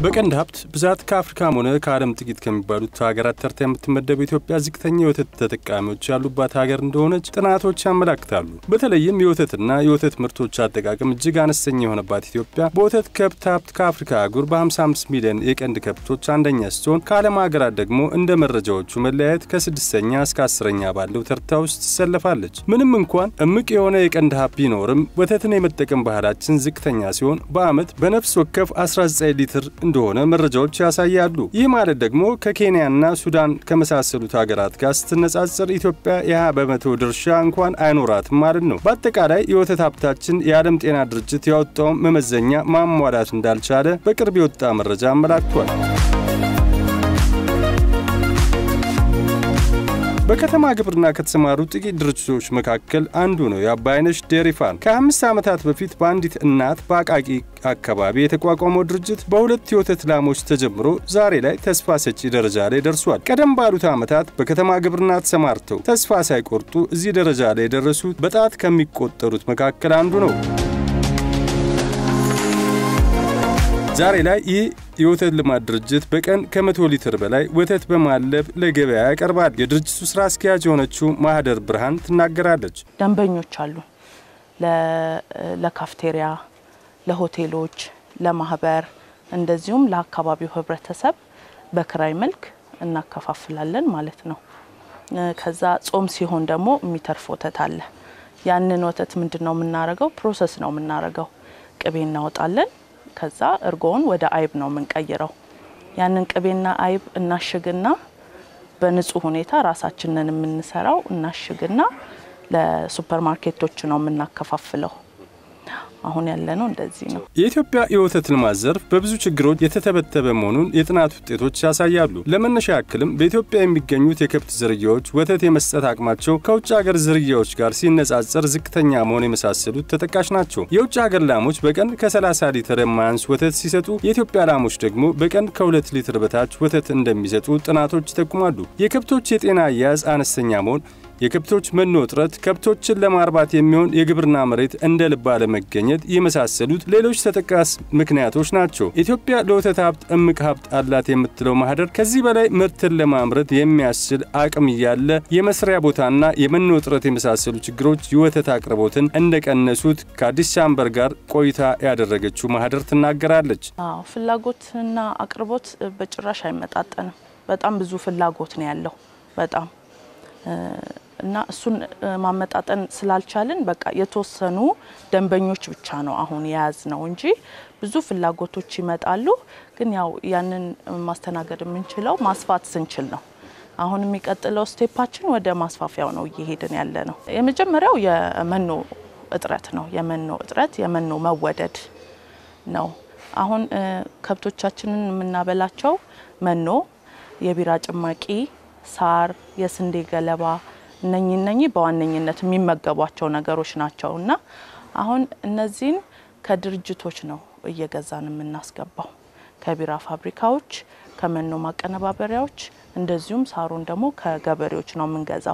በቀንድ ሀብት ብዛት ከአፍሪካም ሆነ ከዓለም ጥቂት ከሚባሉት ሀገራት ተርታ የምትመደበው ኢትዮጵያ ዝቅተኛ የወተት ተጠቃሚዎች ያሉባት ሀገር እንደሆነች ጥናቶች ያመላክታሉ። በተለይም የወተትና የወተት ምርቶች አጠቃቀም እጅግ አነስተኛ የሆነባት ኢትዮጵያ በወተት ከብት ሀብት ከአፍሪካ አህጉር በ55 ሚሊዮን የቀንድ ከብቶች አንደኛ ስትሆን ከዓለም ሀገራት ደግሞ እንደ መረጃዎቹ መለያየት ከስድስተኛ እስከ አስረኛ ባለው ተርታ ውስጥ ትሰለፋለች። ምንም እንኳን እምቅ የሆነ የቀንድ ሀብት ቢኖርም ወተትን የመጠቀም ባህላችን ዝቅተኛ ሲሆን በዓመት በነፍስ ወከፍ 19 ሊትር እንደሆነ መረጃዎች ያሳያሉ። ይህ ማለት ደግሞ ከኬንያና ሱዳን ከመሳሰሉት ሀገራት ጋር ስትነጻጸር ኢትዮጵያ የ20 በመቶ ድርሻ እንኳን አይኖራትም ማለት ነው። በአጠቃላይ የወተት ሀብታችን የዓለም ጤና ድርጅት ያወጣውን መመዘኛ ማሟላት እንዳልቻለ በቅርብ የወጣ መረጃ አመላክቷል። በከተማ ግብርና ከተሰማሩ ጥቂት ድርጅቶች መካከል አንዱ ነው የአባይነሽ ዴሪ ፋርም። ከአምስት ዓመታት በፊት በአንዲት እናት በአቃቂ አካባቢ የተቋቋመው ድርጅት በሁለት የወተት ላሞች ተጀምሮ ዛሬ ላይ ተስፋ ሰጪ ደረጃ ላይ ደርሷል። ቀደም ባሉት ዓመታት በከተማ ግብርና ተሰማርተው ተስፋ ሳይቆርጡ እዚህ ደረጃ ላይ የደረሱት በጣት ከሚቆጠሩት መካከል አንዱ ነው። ዛሬ ላይ ይህ የወተት ልማት ድርጅት በቀን ከመቶ ሊትር በላይ ወተት በማለብ ለገበያ ያቀርባል። የድርጅቱ ስራ አስኪያጅ የሆነችው ማህደር ብርሃን ትናገራለች። ደንበኞች አሉ። ለካፍቴሪያ፣ ለሆቴሎች፣ ለማህበር እንደዚሁም ለአካባቢው ህብረተሰብ በክራይ መልክ እናከፋፍላለን ማለት ነው። ከዛ ጾም ሲሆን ደግሞ የሚተርፍ ወተት አለ። ያንን ወተት ምንድን ነው የምናረገው? ፕሮሰስ ነው የምናረገው። ቅቤ እናወጣለን ከዛ እርጎውን ወደ አይብ ነው የምንቀይረው። ያንን ቅቤና አይብ እናሽግና በንጹህ ሁኔታ ራሳችንን የምንሰራው እናሽግና ለሱፐር ማርኬቶች ነው የምናከፋፍለው። አሁን ያለነው እንደዚህ ነው። የኢትዮጵያ የወተት ልማት ዘርፍ በብዙ ችግሮች የተተበተበ መሆኑን የጥናት ውጤቶች ያሳያሉ። ለመነሻ ያክልም በኢትዮጵያ የሚገኙት የከብት ዝርያዎች ወተት የመስጠት አቅማቸው ከውጭ ሀገር ዝርያዎች ጋር ሲነጻጸር ዝቅተኛ መሆን የመሳሰሉት ተጠቃሽ ናቸው። የውጭ ሀገር ላሞች በቀን ከ30 ሊትር የማያንስ ወተት ሲሰጡ፣ የኢትዮጵያ ላሞች ደግሞ በቀን ከ2 ሊትር በታች ወተት እንደሚሰጡ ጥናቶች ይጠቁማሉ። የከብቶች የጤና አያያዝ አነስተኛ መሆን የከብቶች መኖ እጥረት፣ ከብቶችን ለማርባት የሚሆን የግብርና መሬት እንደ ልብ አለመገኘት የመሳሰሉት ሌሎች ተጠቃሽ ምክንያቶች ናቸው። ኢትዮጵያ ለወተት ሀብት እምቅ ሀብት አላት የምትለው ማህደር ከዚህ በላይ ምርትን ለማምረት የሚያስችል አቅም እያለ የመስሪያ ቦታና የመኖ እጥረት የመሳሰሉ ችግሮች የወተት አቅርቦትን እንደቀነሱት ከአዲስ ቻምበር ጋር ቆይታ ያደረገችው ማህደር ትናገራለች። አዎ ፍላጎትና አቅርቦት በጭራሽ አይመጣጠንም። በጣም ብዙ ፍላጎት ነው ያለው በጣም እና እሱን ማመጣጠን ስላልቻልን በቃ የተወሰኑ ደንበኞች ብቻ ነው አሁን የያዝ ነው እንጂ ብዙ ፍላጎቶች ይመጣሉ። ግን ያው ያንን ማስተናገድ የምንችለው ማስፋት ስንችል ነው። አሁን የሚቀጥለው ስቴፓችን ወደ ማስፋፊያው ነው እየሄድን ያለ ነው። የመጀመሪያው የመኖ እጥረት ነው። የመኖ እጥረት፣ የመኖ መወደድ ነው። አሁን ከብቶቻችንን የምናበላቸው መኖ፣ የቢራ ጭማቂ ሳር፣ የስንዴ ገለባ እነኚህ እነኚህ በዋነኝነት የሚመገቧቸው ነገሮች ናቸው እና አሁን እነዚህን ከድርጅቶች ነው እየገዛን የምናስገባው ከቢራ ፋብሪካዎች፣ ከመኖ ማቀነባበሪያዎች እንደዚሁም ሳሩን ደግሞ ከገበሬዎች ነው የምንገዛው።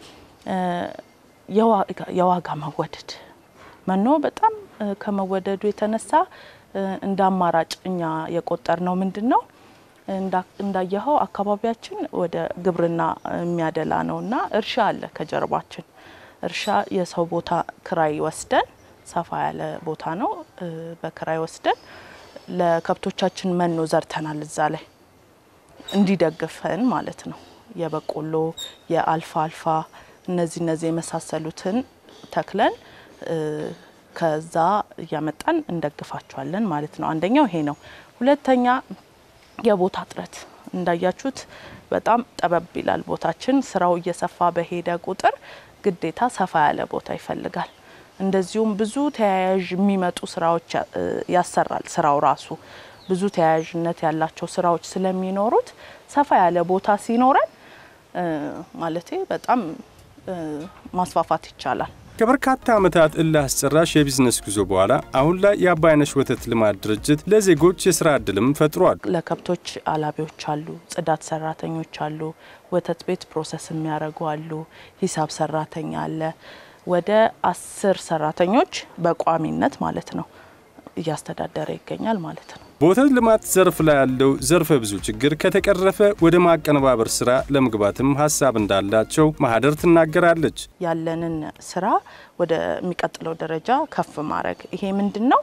የዋጋ መወደድ መኖ በጣም ከመወደዱ የተነሳ እንደ አማራጭ እኛ የቆጠር ነው ምንድን ነው እንዳየኸው አካባቢያችን ወደ ግብርና የሚያደላ ነው እና እርሻ አለ ከጀርባችን። እርሻ የሰው ቦታ ክራይ ወስደን ሰፋ ያለ ቦታ ነው በክራይ ወስደን ለከብቶቻችን መኖ ዘርተናል። እዛ ላይ እንዲደግፈን ማለት ነው። የበቆሎ የአልፋ አልፋ እነዚህ እነዚህ የመሳሰሉትን ተክለን ከዛ እያመጣን እንደግፋቸዋለን ማለት ነው። አንደኛው ይሄ ነው። ሁለተኛ የቦታ እጥረት እንዳያችሁት በጣም ጠበብ ይላል ቦታችን። ስራው እየሰፋ በሄደ ቁጥር ግዴታ ሰፋ ያለ ቦታ ይፈልጋል። እንደዚሁም ብዙ ተያያዥ የሚመጡ ስራዎች ያሰራል። ስራው ራሱ ብዙ ተያያዥነት ያላቸው ስራዎች ስለሚኖሩት ሰፋ ያለ ቦታ ሲኖረን ማለቴ በጣም ማስፋፋት ይቻላል። ከበርካታ ዓመታት እልህ አስጨራሽ የቢዝነስ ጉዞ በኋላ አሁን ላይ የአባይነሽ ወተት ልማት ድርጅት ለዜጎች የስራ ዕድልም ፈጥሯል። ለከብቶች አላቢዎች አሉ፣ ጽዳት ሰራተኞች አሉ፣ ወተት ቤት ፕሮሰስ የሚያደርጉ አሉ፣ ሂሳብ ሰራተኛ አለ። ወደ አስር ሰራተኞች በቋሚነት ማለት ነው እያስተዳደረ ይገኛል ማለት ነው። በወተት ልማት ዘርፍ ላይ ያለው ዘርፈ ብዙ ችግር ከተቀረፈ ወደ ማቀነባበር ስራ ለመግባትም ሀሳብ እንዳላቸው ማህደር ትናገራለች። ያለንን ስራ ወደሚቀጥለው ደረጃ ከፍ ማድረግ ይሄ ምንድን ነው?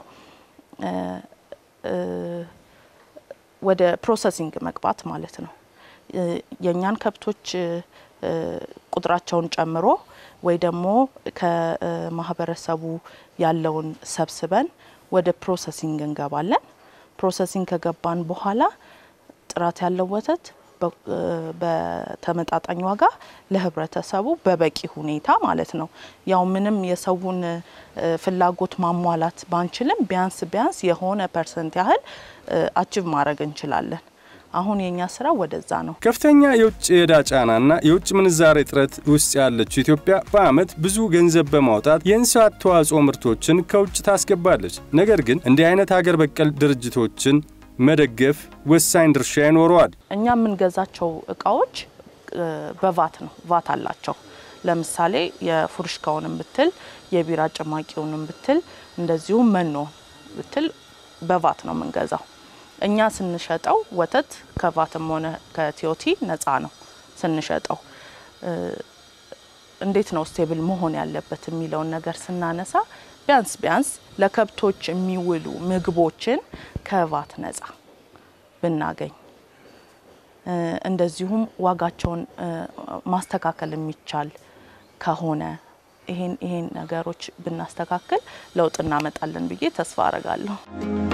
ወደ ፕሮሰሲንግ መግባት ማለት ነው። የእኛን ከብቶች ቁጥራቸውን ጨምሮ ወይ ደግሞ ከማህበረሰቡ ያለውን ሰብስበን ወደ ፕሮሰሲንግ እንገባለን። ፕሮሰሲንግ ከገባን በኋላ ጥራት ያለው ወተት በተመጣጣኝ ዋጋ ለህብረተሰቡ በበቂ ሁኔታ ማለት ነው። ያው ምንም የሰውን ፍላጎት ማሟላት ባንችልም ቢያንስ ቢያንስ የሆነ ፐርሰንት ያህል አችቭ ማድረግ እንችላለን። አሁን የኛ ስራ ወደዛ ነው። ከፍተኛ የውጭ የዕዳ ጫናና የውጭ ምንዛሬ እጥረት ውስጥ ያለችው ኢትዮጵያ በዓመት ብዙ ገንዘብ በማውጣት የእንስሳት ተዋጽኦ ምርቶችን ከውጭ ታስገባለች። ነገር ግን እንዲህ አይነት ሀገር በቀል ድርጅቶችን መደገፍ ወሳኝ ድርሻ ይኖረዋል። እኛ የምንገዛቸው እቃዎች በቫት ነው፣ ቫት አላቸው። ለምሳሌ የፉርሽካውንም ብትል የቢራ ጭማቂውንም ብትል እንደዚሁም መኖ ብትል በቫት ነው የምንገዛው። እኛ ስንሸጠው ወተት ከቫትም ሆነ ከቲዮቲ ነፃ ነው ስንሸጠው። እንዴት ነው ስቴብል መሆን ያለበት የሚለውን ነገር ስናነሳ ቢያንስ ቢያንስ ለከብቶች የሚውሉ ምግቦችን ከቫት ነፃ ብናገኝ እንደዚሁም ዋጋቸውን ማስተካከል የሚቻል ከሆነ ይሄን ይሄን ነገሮች ብናስተካክል ለውጥ እናመጣለን ብዬ ተስፋ አረጋለሁ።